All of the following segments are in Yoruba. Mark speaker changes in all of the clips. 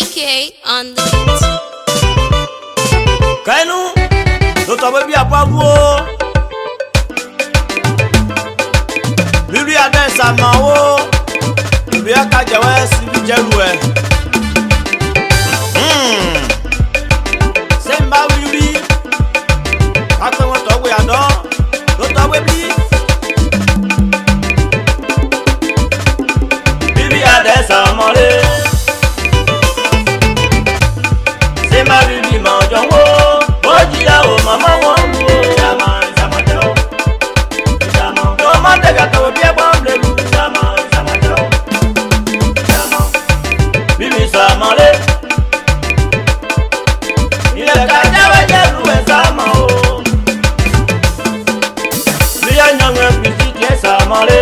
Speaker 1: AK on the beat.
Speaker 2: kainu tó tọ́ pé bí abúlé o bíbí adé ìsàmà o ìbí ẹ̀ka jẹ̀wẹ́ síbi jẹ́lu ẹ̀ ṣé n bá wí rí kápẹ́ wọn tọ́ pé àdán tó tọ́ pé bí bíbí adé ìsàmà rẹ̀ ṣé má bíbí mà ọjọ́ wo ó jìyà o màmá wọn ń wo ìjàmà ìjàmọ̀jẹ́ o ìjàmọ̀ tó má tẹ̀gà tó bí ẹ̀gbọ́n lè lu ìjàmọ̀ ìjàmọ̀jẹ́ o ìjàmọ̀ bíbí sàmọ́lé ilẹ̀ kájáwé jẹ́ lu ẹ̀ sàmọ́ o bí ẹ̀yàn ẹ̀ bìtì tiẹ̀ sàmọ́lé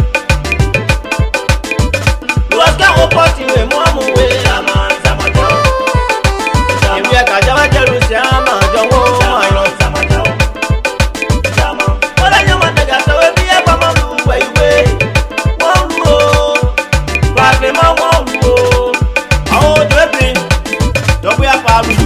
Speaker 2: lọ́sẹ̀ ó pọ̀ tiwé mú àmúwé ìjàmọ̀ ìjàmọ̀jẹ́ o ìwé ẹ̀ka jáwé jẹ́ lu sí àmà jọ̀wọ́ àyàn ìjàmọ̀jẹ́ o ìjàmọ̀ wọ́n lẹ́yìn ọmọ tẹ̀gà sọ̀wé bí ẹ̀gbọ́n mọ́ lu wẹ̀ ìwé wọ́n lu o pàṣẹ mọ́ wọ́n lu o àwọn ojú ẹ̀bí dọ́gbé apàlùjù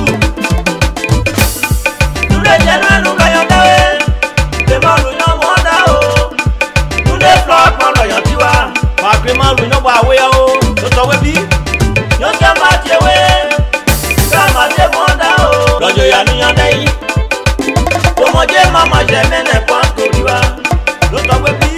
Speaker 2: túnde jẹ́nu ẹnu kẹyọ̀ dáwé tèmọ́ lu yán mọ́ dá o túnde flọ́ pọ́n lọ́yọ̀ tiwa pàṣẹ mọ́ lu yán bọ̀ àwẹ̀ o tó tọ́wé bí yóò kẹ́ máa tiẹ̀ wé kámadé mọ́dá o. lọ́jọ́ ìyànníyàn dẹ́yìn. ọmọdé màmá jẹ mẹ́nẹ̀ pọ́n torí wa. ló sọ pé bí.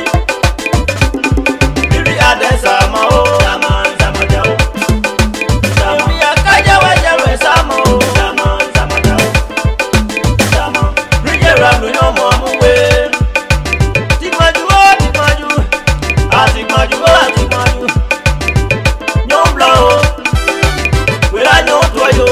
Speaker 2: bírí adẹ́sà mọ́ o. jàmọ́ ìjàmọ̀jẹ́ o. ìjàmọ̀ ìyá kájáwé jẹ́rù ẹ̀ sámọ́ o. jàmọ́ ìjàmọ̀jẹ́ o. ìjàmọ̀ ríjẹ̀ ràlù yóò mọ̀ mú wé. tìgbọ̀njú ó tìgbọ̀njú. àtìgbọ̀njú ó àtìgbọ̀njú. yóò ń blọ̀ o wera nyɔ tɔ yo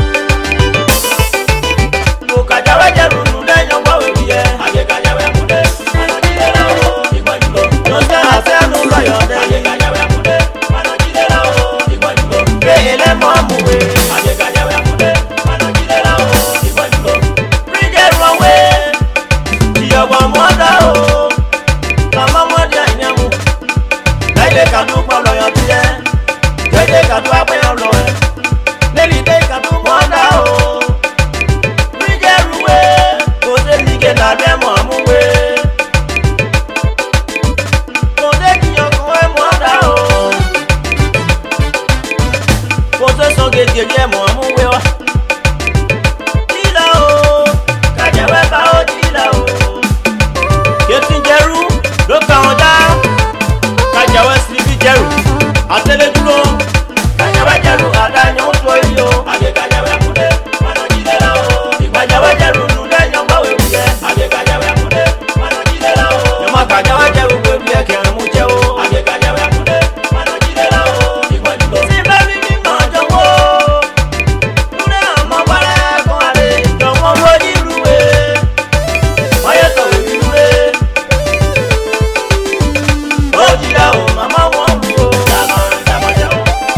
Speaker 2: mo kadzawe dze nunu ɖe nyɔgbɔwe wiɛ age kadzawe mu ɖe anɔdzi ɖe la o igbɔdzulo nyɔnse ase nu lɔyɔ ɖe age kadzawe mu ɖe anɔdzi ɖe la o igbɔdzulo eye le mɔ mu we age kadzawe mu ɖe anɔdzi ɖe la o igbɔdzulo ridze rɔwe dziyɔgbɔ mɔ da o kama mɔ di anyamu lɛyɛ kadu kpɔ lɔyɔ ti yɛ lɛyɛ kadu agbɛyɔ lɔyɛ lẹ́ni dé kàtó mọ́dá o. Bíjẹ́rùwé kò dé nìke lábẹ́ mọ́ àmúwé. Kò dé kíyàn kó ẹ mọ́dá o. Kò dé sọ gègé jẹ́ mọ́ àmúwé wa. Jíla o, kàjẹ́wé bá ó jíla o. Yétí jẹ́rú ló kà wọ́n dá. Kàjẹ́wé sí bí jẹ́rù, àtẹlẹ dúró kanyawe jẹlu adanyo tó yìí o. àgbẹ̀ kanyawe múdẹ manojide la o. ìgbàjáwe jẹlu nùdẹ nyọgbàwé wuyẹ. àgbẹ̀ kanyawe múdẹ manojide la o. nyọmọ kanyawe jẹlu gbẹbi ẹ kẹrin mú jẹ o. àgbẹ̀ kanyawe múdẹ manojide la o. ìgbàjúlọ. síbẹ̀ mi ní mọ̀ jọ̀wọ́. nùdẹ àmọ́ bọ́lẹ̀ kọ́ àlè. jọ̀wọ́ wọ́n yí luwe. wáyé sọ̀rọ̀ mi luwe. ó jìyà o màmá wọn lu o. jàmọ̀ jàmọ̀ jẹun.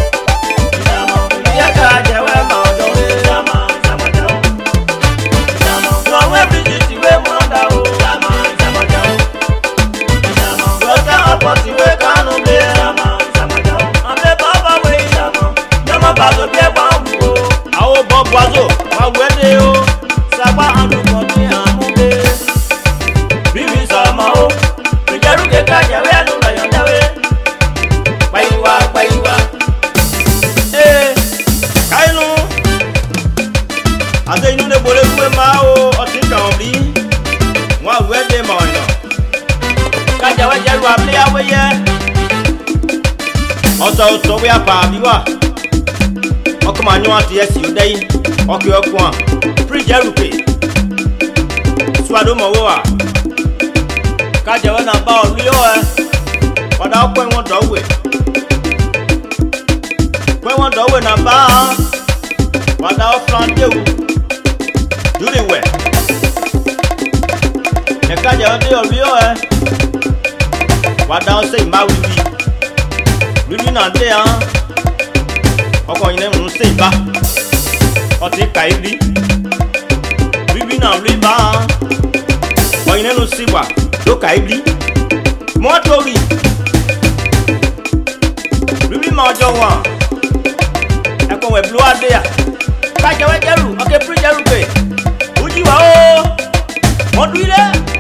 Speaker 2: Jẹ́wé ẹnu lọ́yọ̀ jẹ́wé. Pàyíwá pàyíwá. Ee kainu ate inu ne bole kue ma o ɔti kan bi wọn awu ɛdi ma ɔyɔ kadza wɛ dze lu abli awo yɛ ɔtɔ ɔtɔ wɛ apa bi wa ɔkama nyɔ ati ɛsi o dɛyi ɔkè ɔkùn a fridge ɛlupe suado mɔ wo a kadza wɛ naba ɔlu yɔ ɛ ɔda ɔkpɛ ŋɔ dɔ wɛ pé wọ́n dọ̀wé náà bá a wàdà ọ̀fran déwu dúró ìwẹ̀ ẹ̀ka jẹ́ ọdún yọ̀ rí ọ̀ ẹ́ wàdà ọ̀sẹ̀ ìmá wíwí wíwí náà dé hàn ọkọ̀ yìí lẹ́nu ṣe ìbá ọtí kà í rí wíwí náà rí bá hàn ọ̀yìn lẹ́nu sí wà ló kà í rí mọ́tò rí wíwí máa jọ wọn. blu ade ya kájẹwẹ jẹrù ọkẹ pírí jẹrù pé ojú wa ó mọdún ilé